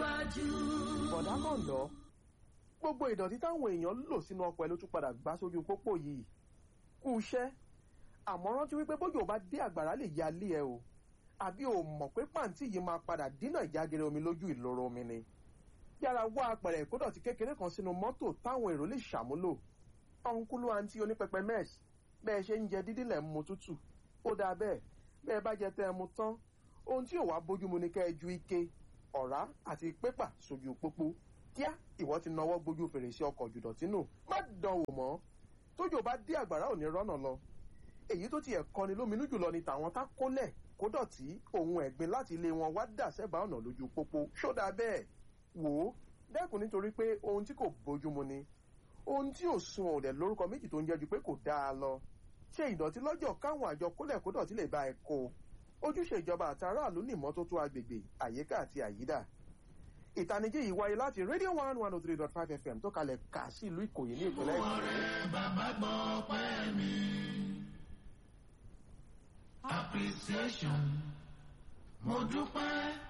síwájú. bọ̀dá kọ̀ǹdọ́ gbogbo ìdọ̀tí táwọn èèyàn lò sínú ọkọ̀ ẹ ló tún padà gbá sójú pópó yìí kú iṣẹ́ àmọ́ rántí wípé bójú ò bá dé àgbàrá lè ya lé ẹ o àbí o mọ̀ pé pàǹtí yìí máa padà dínà ìjágere omi lójú ìloro omi ni yára wá apẹ̀rẹ̀ ìkódọ̀tí kékeré kan sínú mọ́tò táwọn èrò lè ṣàmúlò ọ̀nkúlú àǹtí onípẹpẹ mẹ́ẹ̀sì bẹ́ẹ̀ ṣe ń jẹ dídí lẹ̀ ń mu tútù ó dáa bẹ́ẹ̀ bẹ́ẹ̀ bá jẹ tẹ́ ẹ mu tán ohun tí ò wá bójúmu ni kẹ́ ẹ ju ike ọ̀rá àti pépà sójú pópó kíá ìwọ ti nawọ́ gbójú fèrèsé ọkọ̀ jùdọ̀tí nù má dán wò mọ́ tójò bá dé àgbàrá ò ní rọ́nà lọ èyí tó tiẹ̀ kọni lóminú jùlọ ni tàwọn tá kólẹ̀ kó dọ̀tí ohun ẹ̀gbin láti ilé wọn wá dà sẹ́bàá ọ̀nà lójú pópó ṣódà bẹ́ẹ̀ wò ó dẹ́kun nítorí pé ohun tí kò bójúmu ni ohun tí ò sun òdẹ̀ lórúkọ méjì tó ń jẹ́ ju pé kò dáa lọ ṣe ìdọ̀tí lọ́jọ́ káwọn àjọ kólẹ̀ kó dọ̀tí lè bá ẹ kó ojúṣe ìjọba àtàràlú ní ìmọ́tótó agbègbè àyíká àti àyídà ìtanijí yìí wáyé láti radio one one oh three dot five fm tó kalẹ̀ kà sí ìlú ìkòyí ní ìpínlẹ̀ èkó. ọ̀rẹ́ bàbá gbọ́ pẹ́ mi. appreciation mo dúpẹ́